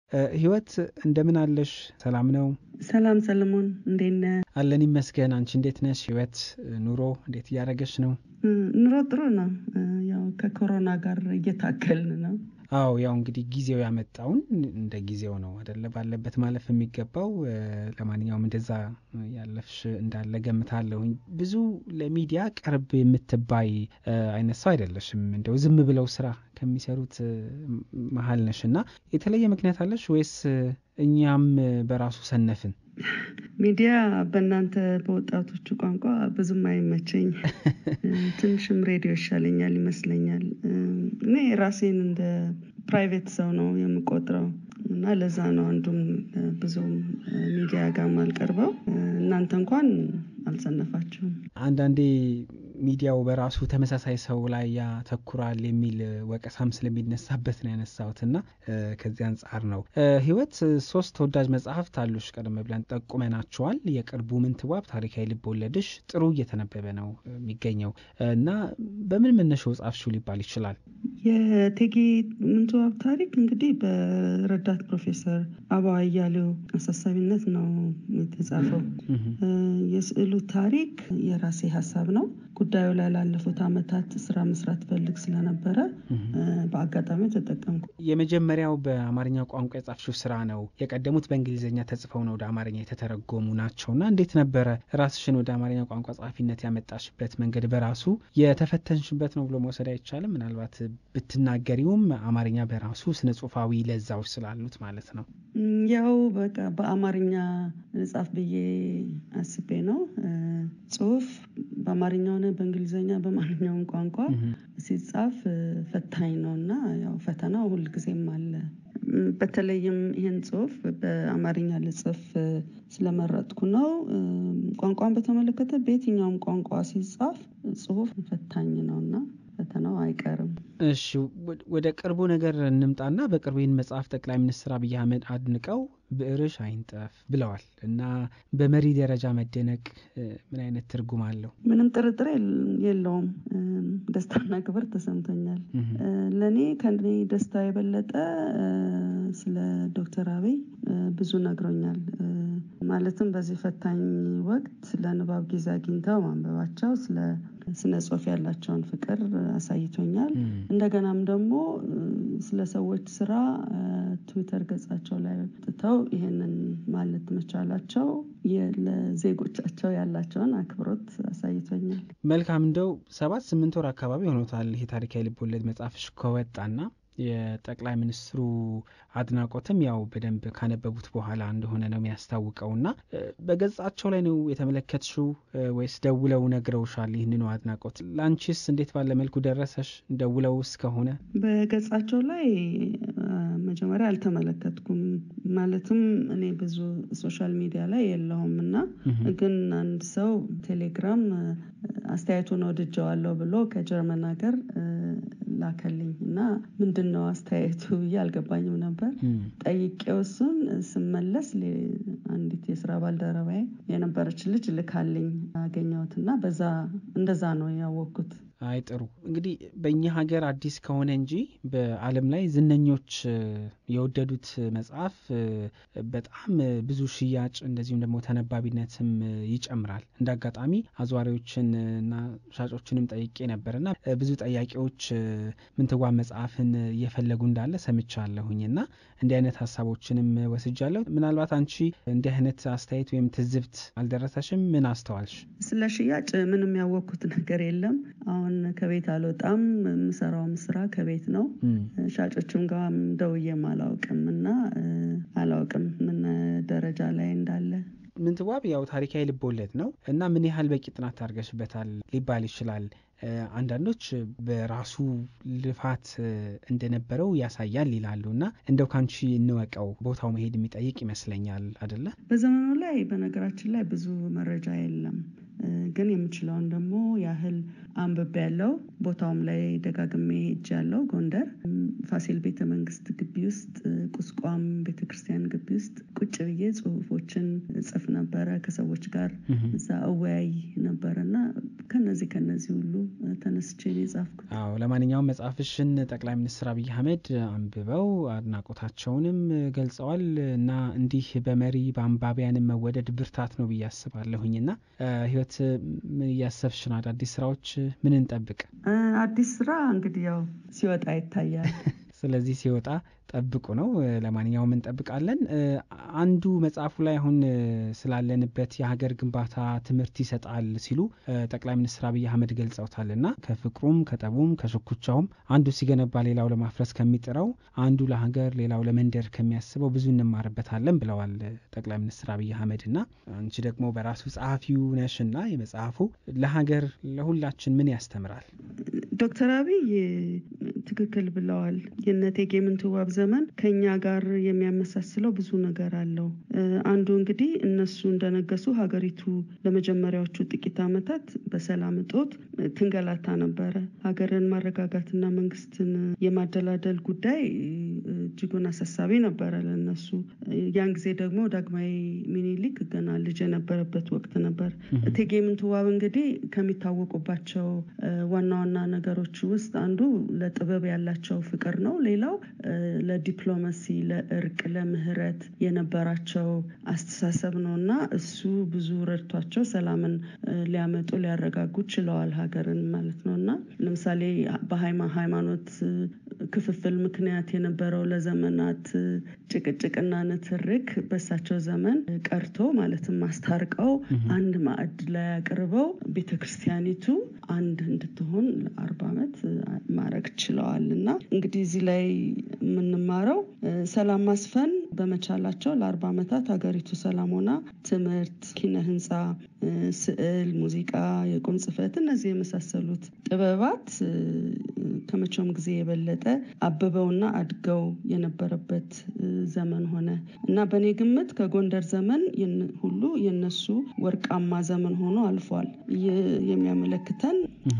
ህይወት እንደምን አለሽ? ሰላም ነው? ሰላም ሰለሞን፣ እንዴት ነህ? አለን ይመስገን። አንቺ እንዴት ነሽ? ህይወት ኑሮ እንዴት እያደረገች ነው? ኑሮ ጥሩ ነው። ያው ከኮሮና ጋር እየታገልን ነው። አዎ ያው እንግዲህ ጊዜው ያመጣውን እንደ ጊዜው ነው አደለ ባለበት ማለፍ የሚገባው። ለማንኛውም እንደዛ ያለፍሽ እንዳለ ገምታለሁኝ። ብዙ ለሚዲያ ቅርብ የምትባይ አይነት ሰው አይደለሽም። እንደው ዝም ብለው ስራ ከሚሰሩት መሀል ነሽ እና የተለየ ምክንያት አለሽ ወይስ እኛም በራሱ ሰነፍን? ሚዲያ በእናንተ በወጣቶቹ ቋንቋ ብዙም አይመቸኝ። ትንሽም ሬዲዮ ይሻለኛል ይመስለኛል። እኔ ራሴን እንደ ፕራይቬት ሰው ነው የምቆጥረው እና ለዛ ነው አንዱም ብዙም ሚዲያ ጋር አልቀርበው። እናንተ እንኳን አልሰነፋችሁም። አንዳንዴ ሚዲያው በራሱ ተመሳሳይ ሰው ላይ ያተኩራል የሚል ወቀሳም ስለሚነሳበት ነው ያነሳሁት እና ከዚህ አንጻር ነው። ህይወት ሶስት ተወዳጅ መጽሐፍት አሉሽ፣ ቀደም ብለን ጠቁመናቸዋል። የቅርቡ ምንትዋብ ታሪካዊ ልብ ወለድሽ ጥሩ እየተነበበ ነው የሚገኘው እና በምን መነሻው ጻፍሽው ሊባል ይችላል? የእቴጌ ምንትዋብ ታሪክ እንግዲህ በረዳት ፕሮፌሰር አበባ አያሌው አሳሳቢነት ነው የተጻፈው። የስዕሉ ታሪክ የራሴ ሀሳብ ነው። ጉዳዩ ላይ ላለፉት ዓመታት ስራ መስራት ፈልግ ስለነበረ በአጋጣሚ ተጠቀምኩ። የመጀመሪያው በአማርኛ ቋንቋ የጻፍሽው ስራ ነው። የቀደሙት በእንግሊዝኛ ተጽፈው ነው ወደ አማርኛ የተተረጎሙ ናቸው እና እንዴት ነበረ ራስሽን ወደ አማርኛ ቋንቋ ጸሐፊነት ያመጣሽበት መንገድ በራሱ የተፈተንሽበት ነው ብሎ መውሰድ አይቻልም? ምናልባት ብትናገሪውም አማርኛ በራሱ ስነ ጽሁፋዊ ለዛዎች ስላሉት ማለት ነው። ያው በቃ በአማርኛ ልጻፍ ብዬ አስቤ ነው። ጽሁፍ በአማርኛ ሆነ በእንግሊዝኛ በማንኛውም ቋንቋ ሲጻፍ ፈታኝ ነው እና ያው ፈተናው ሁልጊዜም አለ። በተለይም ይህን ጽሁፍ በአማርኛ ልጽፍ ስለመረጥኩ ነው። ቋንቋን በተመለከተ በየትኛውም ቋንቋ ሲጻፍ ጽሁፍ ፈታኝ ነው እና ፈተናው አይቀርም። እሺ ወደ ቅርቡ ነገር እንምጣና በቅርቡ ይህን መጽሐፍ ጠቅላይ ሚኒስትር አብይ አህመድ አድንቀው ብዕርሽ አይንጠፍ ብለዋል እና በመሪ ደረጃ መደነቅ ምን አይነት ትርጉም አለው? ምንም ጥርጥር የለውም። ደስታና ክብር ተሰምቶኛል። ለእኔ ከእኔ ደስታ የበለጠ ስለ ዶክተር አብይ ብዙ ነግሮኛል። ማለትም በዚህ ፈታኝ ወቅት ለንባብ ጊዜ አግኝተው ማንበባቸው ስለ ስነ ጽሁፍ ያላቸውን ፍቅር አሳይቶኛል። እንደገናም ደግሞ ስለ ሰዎች ስራ ትዊተር ገጻቸው ላይ ጥተው ይህንን ማለት መቻላቸው ለዜጎቻቸው ያላቸውን አክብሮት አሳይቶኛል። መልካም እንደው ሰባት ስምንት ወር አካባቢ ሆኖታል ይሄ ታሪካዊ ልቦለድ መጽሐፍሽ ከወጣና የጠቅላይ ሚኒስትሩ አድናቆትም ያው በደንብ ካነበቡት በኋላ እንደሆነ ነው የሚያስታውቀው እና በገጻቸው ላይ ነው የተመለከትሽው ወይስ ደውለው ነግረውሻል? ይህንኑ አድናቆት ለአንቺስ እንዴት ባለ መልኩ ደረሰሽ? ደውለው እስከሆነ በገጻቸው ላይ መጀመሪያ አልተመለከትኩም። ማለትም እኔ ብዙ ሶሻል ሚዲያ ላይ የለሁም እና ግን አንድ ሰው ቴሌግራም አስተያየቱን ወድጀዋለሁ ብሎ ከጀርመን ሀገር ላከልኝ እና ምንድን ነው አስተያየቱ ብዬ አልገባኝም ነበር። ጠይቄው እሱን ስመለስ አንዲት የስራ ባልደረባዬ የነበረች ልጅ ልካልኝ አገኘሁት እና በዛ እንደዛ ነው ያወቅኩት። አይ ጥሩ እንግዲህ በእኛ ሀገር አዲስ ከሆነ እንጂ በዓለም ላይ ዝነኞች የወደዱት መጽሐፍ በጣም ብዙ ሽያጭ እንደዚሁም ደግሞ ተነባቢነትም ይጨምራል። እንደ አጋጣሚ አዘዋሪዎችን እና ሻጮችንም ጠይቄ ነበር እና ብዙ ጠያቂዎች ምንትዋብ መጽሐፍን እየፈለጉ እንዳለ ሰምቻለሁኝ እና እንዲህ አይነት ሀሳቦችንም ወስጃለሁ። ምናልባት አንቺ እንዲህ አይነት አስተያየት ወይም ትዝብት አልደረሰሽም? ምን አስተዋልሽ? ስለ ሽያጭ ምንም ያወቅኩት ነገር የለም። አሁን ከቤት አልወጣም። የምሰራውም ስራ ከቤት ነው። ሻጮችም ጋር ደውዬም አላውቅም እና አላውቅም ምን ደረጃ ላይ እንዳለ። ምንትዋብ ያው ታሪካዊ ልቦለድ ነው እና ምን ያህል በቂ ጥናት ታርገሽበታል ሊባል ይችላል? አንዳንዶች በራሱ ልፋት እንደነበረው ያሳያል ይላሉ እና እንደው ካንቺ እንወቀው ቦታው መሄድ የሚጠይቅ ይመስለኛል አደለ? በዘመኑ ላይ በነገራችን ላይ ብዙ መረጃ የለም። ግን የምችለውን ደግሞ ያህል አንብቤ ያለው ቦታውም ላይ ደጋግሜ ሄጅ ያለው ጎንደር ፋሲል ቤተ መንግስት ግቢ ውስጥ ቁስቋም ቤተክርስቲያን ግቢ ውስጥ ቁጭ ብዬ ጽሁፎችን ጽፍ ነበረ ከሰዎች ጋር እዛ እወያይ ነበረ እና ከነዚህ ከነዚህ ሁሉ ተነስቼ ነው የጻፍኩት። አዎ ለማንኛውም መጽሐፍሽን ጠቅላይ ሚኒስትር አብይ አህመድ አንብበው አድናቆታቸውንም ገልጸዋል እና እንዲህ በመሪ በአንባቢያንም መወደድ ብርታት ነው ብዬ አስባለሁኝ እና ህይወት ምን እያሰብሽ ነው? አዳዲስ ስራዎች ምን እንጠብቅ? አዲስ ስራ እንግዲህ ያው ሲወጣ ይታያል። ስለዚህ ሲወጣ ጠብቁ ነው። ለማንኛውም እንጠብቃለን። አንዱ መጽሐፉ ላይ አሁን ስላለንበት የሀገር ግንባታ ትምህርት ይሰጣል ሲሉ ጠቅላይ ሚኒስትር አብይ አህመድ ገልጸውታል እና ከፍቅሩም ከጠቡም ከሽኩቻውም አንዱ ሲገነባ ሌላው ለማፍረስ ከሚጥረው አንዱ ለሀገር ሌላው ለመንደር ከሚያስበው ብዙ እንማርበታለን ብለዋል ጠቅላይ ሚኒስትር አብይ አህመድ እና አንቺ ደግሞ በራሱ ጸሐፊው ነሽ እና የመጽሐፉ ለሀገር ለሁላችን ምን ያስተምራል? ዶክተር አብይ ትክክል ብለዋል። የእነ እቴጌ ምንትዋብ ዘመን ከኛ ጋር የሚያመሳስለው ብዙ ነገር አለው። አንዱ እንግዲህ እነሱ እንደነገሱ ሀገሪቱ ለመጀመሪያዎቹ ጥቂት ዓመታት በሰላም እጦት ትንገላታ ነበረ። ሀገርን ማረጋጋትና መንግስትን የማደላደል ጉዳይ እጅጉን አሳሳቢ ነበረ ለነሱ። ያን ጊዜ ደግሞ ዳግማዊ ሚኒሊክ ገና ልጅ የነበረበት ወቅት ነበር። እቴጌ ምንትዋብ እንግዲህ ከሚታወቁባቸው ዋና ዋና ነገሮች ውስጥ አንዱ ለጥበብ ያላቸው ፍቅር ነው። ሌላው ለዲፕሎማሲ፣ ለእርቅ፣ ለምህረት የነበራቸው አስተሳሰብ ነው እና እሱ ብዙ ረድቷቸው ሰላምን ሊያመጡ ሊያረጋጉ ችለዋል ሀገርን ማለት ነው እና ለምሳሌ በሃይማኖት ክፍፍል ምክንያት የነበረው ለዘመናት ጭቅጭቅና ንትርክ በሳቸው ዘመን ቀርቶ ማለትም አስታርቀው አንድ ማዕድ ላይ አቅርበው ቤተክርስቲያኒቱ አንድ እንድትሆን ለአርባ ዓመት ማድረግ ችለዋል እና እንግዲህ እዚህ ላይ የምንማረው ሰላም ማስፈን በመቻላቸው ለአርባ ዓመታት ሀገሪቱ ሰላም ሆና ትምህርት፣ ኪነ ህንፃ፣ ስዕል፣ ሙዚቃ፣ የቁም ጽሕፈት እነዚህ የመሳሰሉት ጥበባት ከመቼውም ጊዜ የበለጠ አብበውና አድገው የነበረበት ዘመን ሆነ እና በእኔ ግምት ከጎንደር ዘመን ሁሉ የነሱ ወርቃማ ዘመን ሆኖ አልፏል። ይህ የሚያመለክተን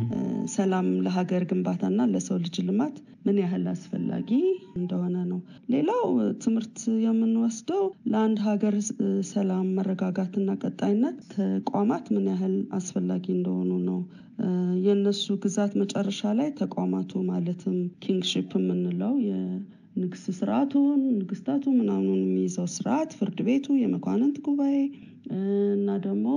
ሰላም ለሀገር ግንባታና ለሰው ልጅ ልማት ምን ያህል አስፈላጊ እንደሆነ ነው። ሌላው ትምህርት የምንወስደው ለአንድ ሀገር ሰላም፣ መረጋጋትና ቀጣይነት ተቋማት ምን ያህል አስፈላጊ እንደሆኑ ነው። የእነሱ ግዛት መጨረሻ ላይ ተቋማቱ ማለትም ኪንግሺፕ የምንለው የንግስት ስርዓቱን ንግስታቱ ምናምኑን የሚይዘው ስርዓት፣ ፍርድ ቤቱ፣ የመኳንንት ጉባኤ እና ደግሞ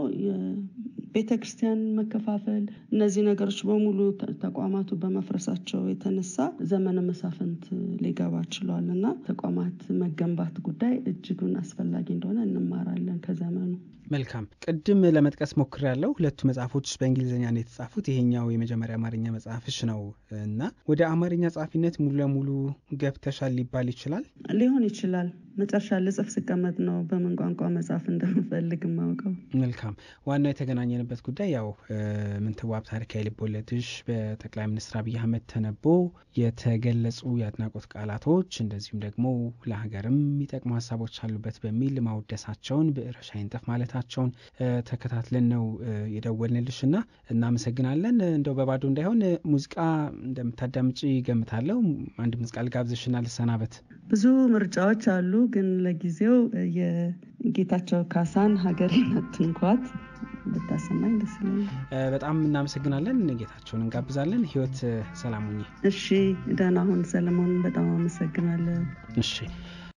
ቤተ ክርስቲያን መከፋፈል እነዚህ ነገሮች በሙሉ ተቋማቱ በመፍረሳቸው የተነሳ ዘመነ መሳፍንት ሊገባ ችሏል እና ተቋማት መገንባት ጉዳይ እጅጉን አስፈላጊ እንደሆነ እንማራለን ከዘመኑ። መልካም ቅድም ለመጥቀስ ሞክር ያለው ሁለቱ መጽሐፎች በእንግሊዝኛ ነው የተጻፉት። ይሄኛው የመጀመሪያ አማርኛ መጽሐፍሽ ነው እና ወደ አማርኛ ጸሐፊነት ሙሉ ለሙሉ ገብተሻል ሊባል ይችላል? ሊሆን ይችላል። መጨረሻ ልጽፍ ስቀመጥ ነው በምን ቋንቋ መጽሐፍ እንደምፈልግ የማውቀው። መልካም ዋናው የተገናኘንበት ጉዳይ ያው ምንትዋብ ታሪካዊ ልቦለድሽ በጠቅላይ ሚኒስትር አብይ አህመድ ተነቦ የተገለጹ የአድናቆት ቃላቶች እንደዚሁም ደግሞ ለሀገርም የሚጠቅሙ ሀሳቦች አሉበት በሚል ማውደሳቸውን ብዕርሽ አይንጠፍ ማለታቸውን ተከታትለን ነው የደወልንልሽ እና እናመሰግናለን። እንደው በባዶ እንዳይሆን ሙዚቃ እንደምታዳምጪ ገምታለሁ። አንድ ሙዚቃ ልጋብዝሽና ልሰናበት። ብዙ ምርጫዎች አሉ፣ ግን ለጊዜው የጌታቸው ካሳን ሀገሬን አትንኳት ብታሰማኝ ደስ ይለኛል። በጣም እናመሰግናለን። ጌታቸውን እንጋብዛለን። ህይወት ሰላሙኝ። እሺ፣ ደህና ሁን ሰለሞን። በጣም አመሰግናለሁ። እሺ